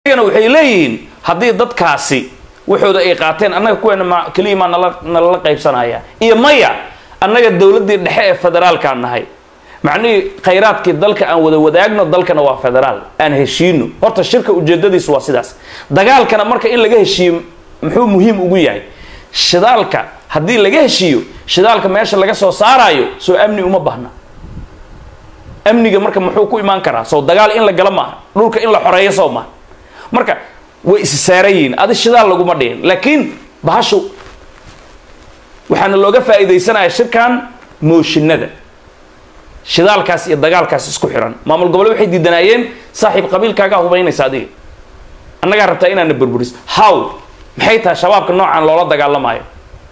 iyagana waxay leeyihiin haddii dadkaasi waxooda ay qaateen annaga kuweena ma keliya maa nala nalala qaybsanaya iyo maya annaga dowladdii dhexe ee federaalkaan nahay macnihii khayraadkii dalka aan wada wadaagno dalkana waa federaal aan heshiino horta shirka ujeedadiisu waa sidaas dagaalkana marka in laga heshiiyo muxuu muhiim ugu yahay shidaalka haddii laga heshiiyo shidaalka meesha laga soo saaraayo soo amni uma bahna amniga marka muxuu ku imaan karaa soo dagaal in la gala maaha dhulka in la xoreeyo soo maaha marka way is saaran yihiin adi shidaal laguma dhihin laakiin bahashu waxaana looga faa'iidaysanaya shirkan mooshinada shidaalkaas iyo dagaalkaas isku xiran maamul gobole waxay diidanaayeen saaxiib qabiilkaagaa hubaynaysa adiga annagaa rabtaa inaana burburis how maxay tahay shabaabka noocan loola dagaalamaayo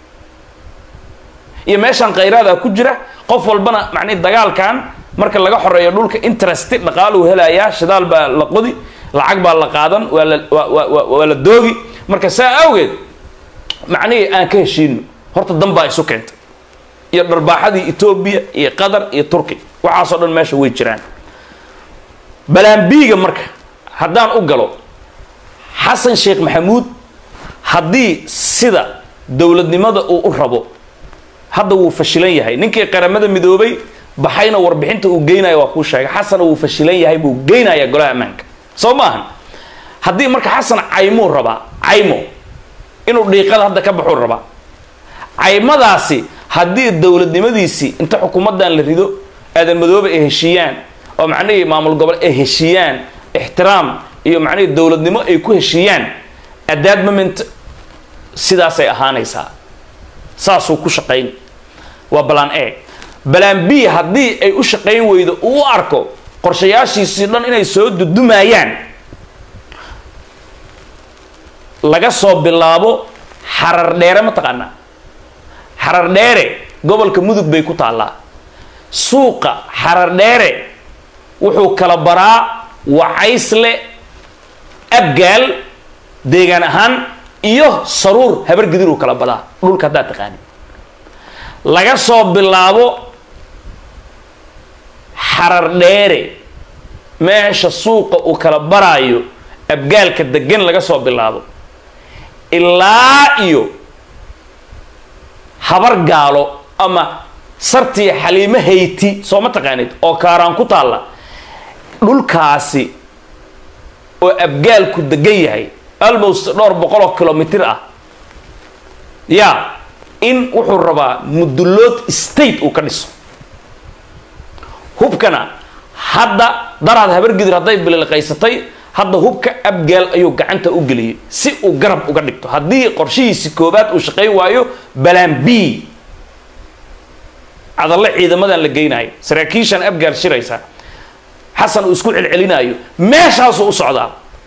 iyo meeshaan khayraada ku jira qof walbana macnihi dagaalkan marka laga xoreeyo dhulka interest dhaqaaluu helayaa shidaal baa la qodi lacag baa la qaadan waa la waa waa la doogi marka saa awgeed macnihii aan ka heshiino horta dan baa isu keentay iyo dharbaaxadii etoobiya iyo qatar iyo turki waxaasoo dhan meesha way jiraan balaambiiga marka haddaan u galo xasan sheekh maxamuud haddii sida dowladnimada uu u rabo hadda wuu fashilan yahay ninkii qaramada midoobay baxayna warbixinta uu geynaya waa kuu sheegay xasana wuu fashilan yahay buu geynaya golaha ammaanka soo maahan haddii marka xasan caymuu rabaa caymo inuu dhiiqada hadda ka baxuu rabaa caymadaasi haddii dowladnimadiisii inta xukuumaddan la rido aadan madoobe ay heshiiyaan oo macnihii maamul gobol ay heshiiyaan ixtiraam iyo macnihii dowladnimo ay ku heshiiyaan at that moment sidaasay ahaanaysaa saasuu ku shaqayn waa balaan e balaan b haddii ay u shaqayn weydo uu u arko qorshayaashiisii dhan inay soo dudumayaan laga soo bilaabo xarar dheere ma taqaanaa xarar dheere gobolka mudug bay ku taallaa suuqa xarar dheere wuxuu kala baraa wacaysle abgaal deegaan ahaan iyo saruur habargidiruu kala badaa dhulka haddaad taqaani laga soo bilaabo xarar dheere meesha suuqa uu kala baraayo abgaalka degan laga soo bilaabo ilaa iyo habar gaalo ama sartii xaliimo hayti soo ma taqaanid oo kaaraan ku taalla dhulkaasi oo abgaalku degan yahay almost dhowr boqol oo kilomitr ah ya in wuxuu rabaa mudullood state uu ka dhiso hubkana hadda daraad habargidir hadday bililqaysatay hadda hubka abgaal ayuu gacanta u geliyey si uu garab uga dhigto haddii qorshihiisi koobaad uu shaqayn waayo balaan b cadalle ciidamadan la geynaayo saraakiishan abgaal shiraysa xasan uu isku celcelinaayo meeshaasuu u socdaa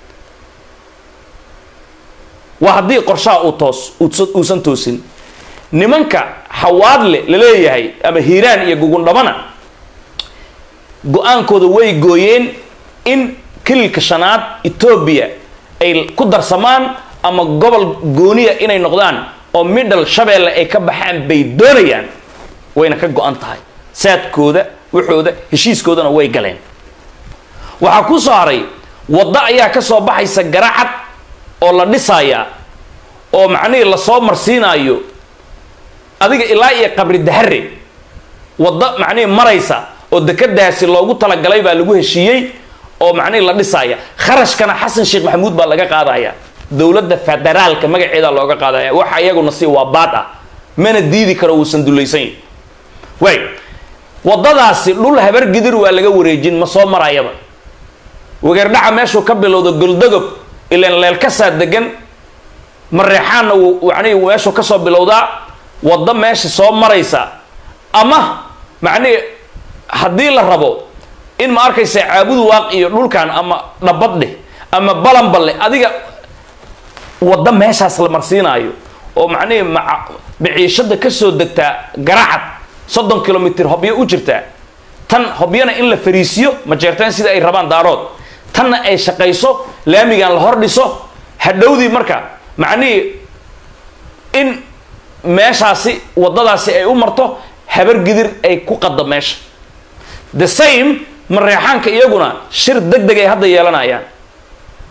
waa haddii qorshaha uu toos uusan toosin nimanka xawaadle la leeyahay ama hiiraan iyo gugundhabana go-aankooda way gooyeen in kililka shanaad etoobiya ay ku darsamaan ama gobol gooniya inay noqdaan oo middle shabeelle ay ka baxaan bay doonayaan wayna ka go-an tahay saadkooda waxooda heshiiskoodana way galeen waxaa ku soo haray waddo ayaa ka soo baxaysa garacad oo la dhisayaa oo macnihii lasoo marsiinaayo adiga ilaa iyo qabri dahare waddo macnihii maraysa oo dekadaasi loogu talagalay baa lagu heshiiyey oo macnihii la dhisaaya kharashkana xasan sheekh maxamuud baa laga qaadaya dowladda federaalka magaceeda looga qaadaya waxa iyaguna si waa baad ah mana diidi karo wuusan dulaysan yahi way waddadaasi dhul habargidir waa laga wareejin ma soo marayaba wageerdhaca meeshuu ka bilowda goldagob ilan leelkasaa degan mareexaanna macnihi meeshuu kasoo bilowdaa waddo meesha soo maraysa ama macnihi haddii la rabo in ma arkaysa caabudu waaq iyo dhulkan ama dhabadheh ama balanballe adiga waddo meeshaas la marsiinaayo oo macnihii maa maciishada kasoo degtaa garacad soddon kilomitr hobyo u jirtaa tan hobyana in la fariisiyo ma jeerteen sida ay rabaan daarood tanna ay shaqayso laamigan la hor dhiso hadhowdii marka macnihii in meeshaasi waddadaasi ay u marto habargidir ay ku qaddo meesha the same mareexaanka iyaguna shir deg deg ay hadda yeelanayaan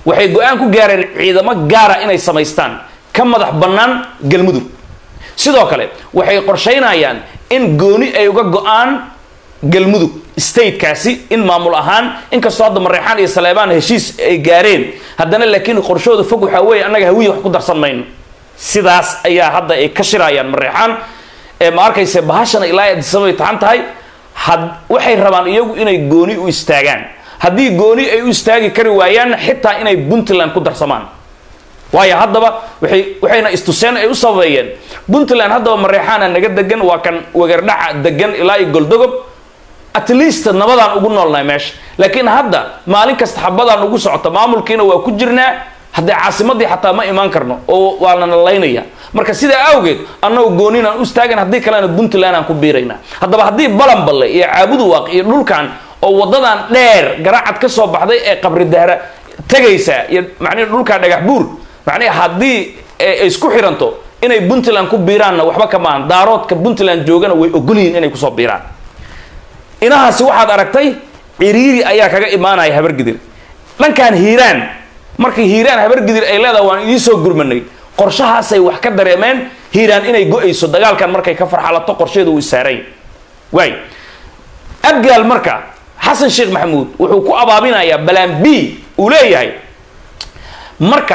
waxay go-aan ku gaareen ciidamo gaara inay samaystaan ka madax bannaan galmudug sidoo kale waxay qorshaynayaan in gooni ay uga go-aan galmudug statekaasi in maamul ahaan inkastoo hadda mareexaan iyo saleebaan heshiis ay gaareen haddana laakiin qorshooda fog waxaa weeye annaga hawiya wax ku darsan mayno sidaas ayaa hadda ay ka shirayaan mareexaan ee ma arkayse bahashana ilaa adisabay taxan tahay had waxay rabaan iyagu inay gooni u istaagaan haddii gooni ay u istaagi kari waayaanna xitaa inay puntland ku darsamaan waayo haddaba waay waxayna istuseen ay u sababeeyeen puntland haddaba mareexaana naga degan waa kan wagardhaca degan ilaa iyo goldogob at least nabadaan ugu noolnahay meesha laakiin hadda maalin kasta xabadaan ugu socota maamulkiina waa ku jirnaa haddee caasimadii xataa ma imaan karno oo waa lana laynaya marka sidaa awgeed annagu gooninaan u istaagan haddii kalena puntland aan ku biiraynaa haddaba haddii balanballe iyo caabuduwaaq iyo dhulkan oo wadadan dheer garacad ka soo baxday ee qabri dahra tegaysa iyo macnihi dhulkaa dhagax buur macnihi haddii ay isku xiranto inay puntland ku biiraanna waxba ka maahan daaroodka puntland joogana way ogolyihiin inay kusoo biiraan inahaasi waxaad aragtay ciriiri ayaa kaga imaanaya habargidir dhankan hiiraan markii hiiraan habargidir ay leedahay waan idiisoo gurmanay qorshahaasay wax ka dareemeen hiiraan inay go-ayso dagaalkan markay ka farxalato qorsheedu uu isaaray waay abgaal marka xasan sheekh maxamuud wuxuu ku abaabinayaa balaan b uu leeyahay marka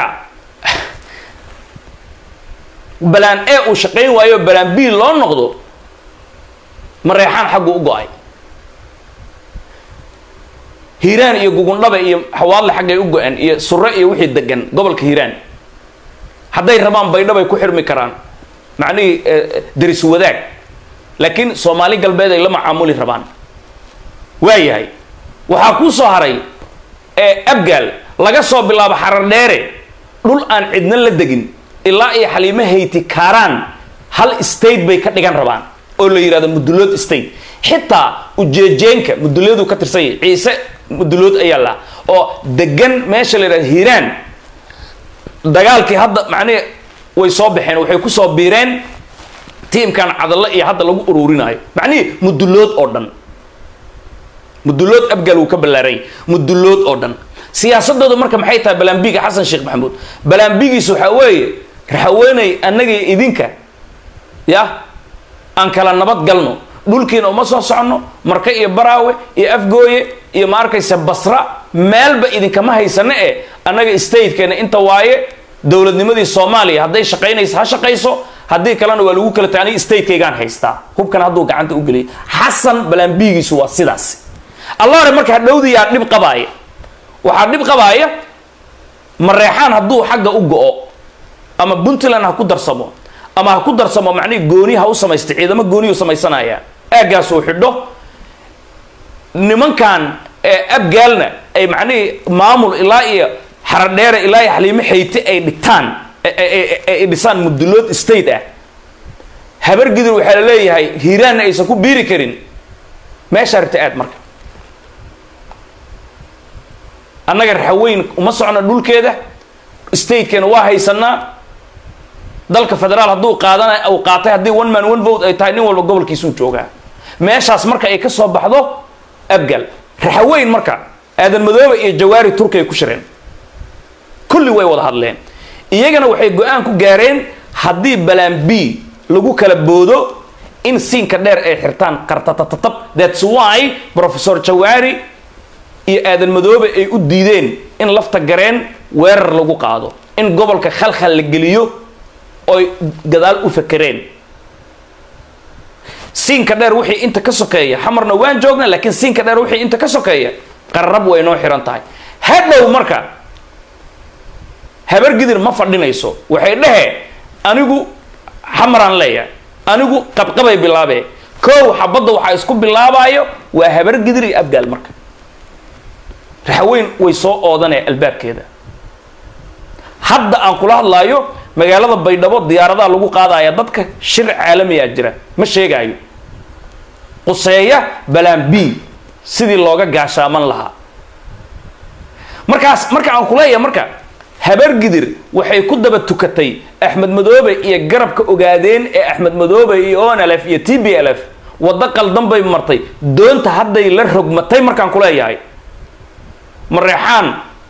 balaan e uu shaqayn waayo balaan b loo noqdo mareexaan xaggu u go-ay hiiraan iyo gugundhabe iyo xawaadle xaggay u go-een iyo sure iyo wixii degan gobolka hiiraan hadday rabaan baydhabay ku xirmi karaan macnihii deris wadaag laakiin soomaali galbeed ay la macaamuli rabaan waayahay waxaa kuu soo haray ee abgaal laga soo bilaabo xarar dheere dhul aan cidna la degin ilaa iyo xaliimo hayti kaaraan hal state bay ka dhigan rabaan oo la yidhahdo mudulood state xitaa ujeejeenka mudulooduu ka tirsan yahay ciise mudulood ayaa la oo degan meesha la yidhahdo hiiraan dagaalkii hadda macnihi way soo baxeen waxay ku soo biireen tiimkan cadalle iyo hadda lagu ururinaayo macnihii mudulood oo dhan mudulood abgaal wuu ka ballaaranya mudulood oo dhan siyaasadooda marka maxay tahay balaambiga xasan sheekh maxamuud balaambigiis waxaa weeye raxaweeney annagii idinka ya aan kala nabad galno dhulkiina uma soo soconno marka iyo baraawe iyo afgooye iyo ma arkaysa basra meelba idinkama haysano e annaga statekeena inta waaye dowladnimadii soomaaliya hadday shaqaynaysa ha shaqayso haddii kalena waa lagu kala taaniy statekaygaan haystaa hubkan hadduu gacanta u geliyay xasan balaambigiisu waa sidaas allaare marka hadhowdiyaa dhib qabaaya waxaa dhib qabaaya mareexaan hadduu xagga u go-o ama puntland ha ku darsamo ama ha ku darsamo macnihi gooni ha u samaysta ciidamo gooniyu samaysanaya aaggaas uu xidho nimankan ee abgaalna ay macnihii maamul ilaa iyo xaradheere ilaa iyo xaliimo xayte ay dhigtaan ay dhisaan mudulood state ah habargidir waxaa la leeyahay hiiraanna aysan ku biiri karin meeshaa rabta aad marka annaga raxaweyn uma socno dhulkeeda statekeena waa haysanaa dalka federaal hadduu qaadana uu qaatay haddii one man one vote ay tahay nin walba gobolkiisuu joogaa meeshaas marka ay ka soo baxdo abgal raxaweyn marka aadan madoobe iyo jawaari turki ay ku shireen kulli way wada hadleen iyagana waxay go-aan ku gaareen haddii balaan b lagu kala boodo in siinka dheer ay xirtaan qartatatatab thats why professor jawaari iyo aadan madoobe ay u diideen in lafta gareen weerar lagu qaado in gobolka khalkhal la geliyo oy gadaal u fakereen siinka dheer wixii inta ka sokeeya xamarna waan joogna laakiin siinka dheer wixii inta ka sokeeya qarrab way noo xiran tahay hadhow marka habargidir ma fadhinayso waxay dhehee anigu xamaraan leeyahay anigu qabqabay bilaabee kow xabadda waxaa isku bilaabaayo waa habargidir iyo abgaal marka raxaweyn way soo oodanee albaabkeeda hadda aan kula hadlaayo magaalada baydhabo diyaaradaha lagu qaadaya dadka shir caalamiyaa jira ma sheegaayo quseeya balaan b sidii looga gaashaaman lahaa markaas marka aan kuleeyahay marka habargidir waxay ku daba tukatay axmed madoobe iyo garabka ogaadeen ee axmed madoobe iyo onlf iyo t b l f waddo qaldan bay martay doonta hadday la rogmatay markaan kuleeyahay mareexaan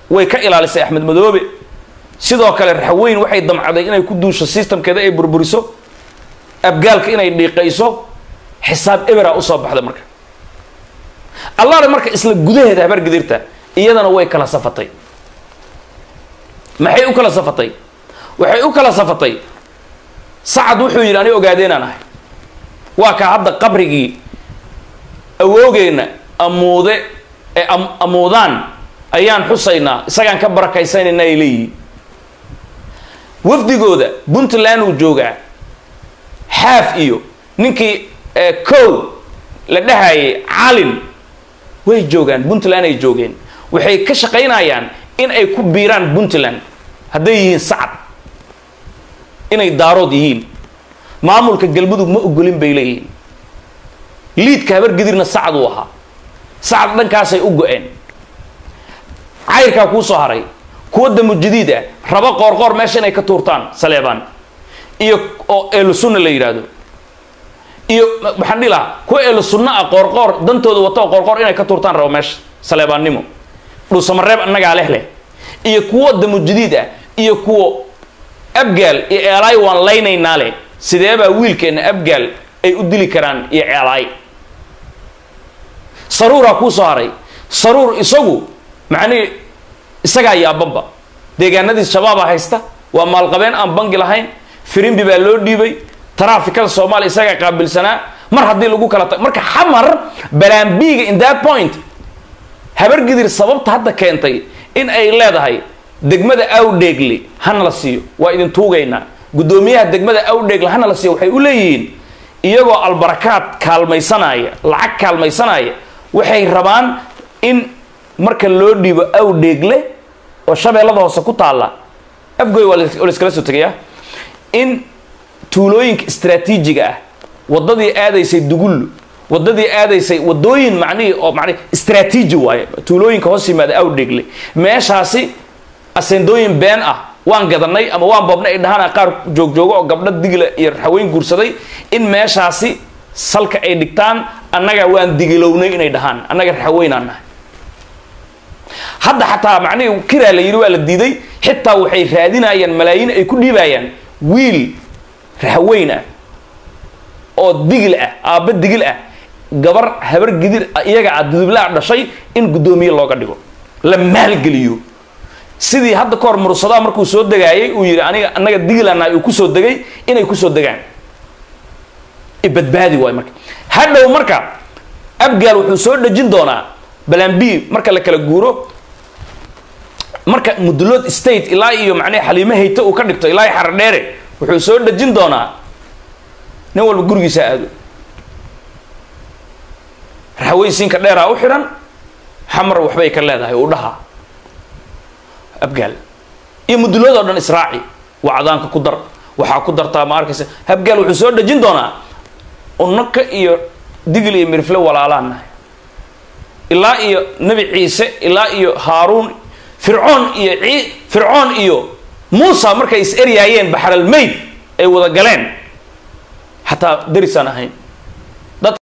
way ka ilaalisay axmed madoobe sidoo kale raxweyn waxay damcday inay ku duusho systemkeeda ay burburiso abgaalka inay dhiiqayso xisaab ebera usoo baxda marka allaale marka isla gudaheeda habar gidirta iyadana way kala safatay maxay u kala safatay waxay u kala safatay sacad wuxuu yidhi ani ogaadeenaan ahay waa kaa hadda qabrigii awoogeenna amuude ee amuudaan ayaan xusaynaa isagaan ka barakaysanayna ay leeyihiin wafdigooda puntland uu joogaa xaaf iyo ninkii cow la dhahayay calin way joogaan puntland ay joogeen waxay ka shaqaynayaan in ay ku biiraan puntland hadday yihiin sacad inay daarood yihiin maamulka galmudug ma ogolin bay leeyihiin liidka habar gidirna sacad uu ahaa sacad dhankaasay u go-een cayrkaa kuu soo haray kuwa damu jadiid ah raba qoorqoor meesha inay ka tuurtaan saleebaan iyo oo eelu sunna la yidhaahdo iyo maxaan dhihi lahaa kuwa eelu sunna ah qoorqoor dantooda wato oo qoorqoor inay ka tuurtaan rabo meesha saleebaannimo dhuusamareeb annagaa leh leh iyo kuwo damu jadiid ah iyo kuwo abgaal iyo eelaay waan laynaynaa leh sideebaa wiilkeenna abgaal ay u dili karaan iyo ceelaay saruuraa kuu soo haray saruur isagu macnihi isagaa yaabanba deegaanadiis shabaabaa haysta waa maalqabeen aan bangi lahayn firimbi baa loo dhiibay taraafikada soomaaliya isagaa qaabilsanaa mar haddii lagu kala tag marka xamar balaambiiga in that point habargidir sababta hadda keentay in ay leedahay degmada awdheegle hana la siiyo waa idin tuugaynaa guddoomiyaha degmada awdheegle hana la siiyo waxay u leeyihiin iyagoo albarakaad kaalmaysanaya lacag kaalmaysanaya waxay rabaan in marka loo dhiibo awdheegle oo shabeellada hoose ku taalla afgoy waa layskala soo tegayaa in tuulooyinka istraatiijiga ah waddadii aadaysay dugullu waddadii aadaysay waddooyin macnihii oo macnihi istraatiiji waaye tuulooyinka hoos yimaada awdheegle meeshaasi asendooyin been ah waan gadanay ama waan boobnay ay dhahaan qaar joogjoogo oo gabdho digla iyo raxweyn guursaday in meeshaasi salka ay dhigtaan annaga waan digilownay inay dhahaan annaga raxweynaan nahay hadda xataa macnihii kiraa la yidhi waa la diiday xitaa waxay raadinayaan malaayiin ay ku dhiibayaan wiil raxweyn ah oo digil ah aabba digil ah gabar habar gidir iyaga ah dudublaa dhashay in guddoomiye looga dhigo la maalgeliyo sidii hadda ka hor mursadaa markuu soo degaayay uu yidhi aniga annaga digilanahay uu kusoo degay inay kusoo degaan ibadbaadi waay marka hadhow marka abgaal wuxuu soo dhejin doonaa balambi marka la kala guuro marka mudlood state ilaa iyo macnii xaliimo hayte uu ka dhigto ilaa iyo xaradheere wuxuu soo dhejin doonaa nin walba gurigiisa aado raxweysiinka dheeraa u xidhan xamar waxbay ka leedahay uu dhahaa abgaal iyo mudlood oo dhan israaci wacdaanka ku dar waxaa ku dartaa ma arkaysa abgaal wuxuu soo dhejin doonaa unaka iyo digil iyo mirfle walaalaan nahay ilaa iyo nebi ciise ilaa iyo haaruun fircoon iyo ci fircoon iyo muusa markay is eryaayeen baxralmayd ay wada galeen xataa derisaan ahayn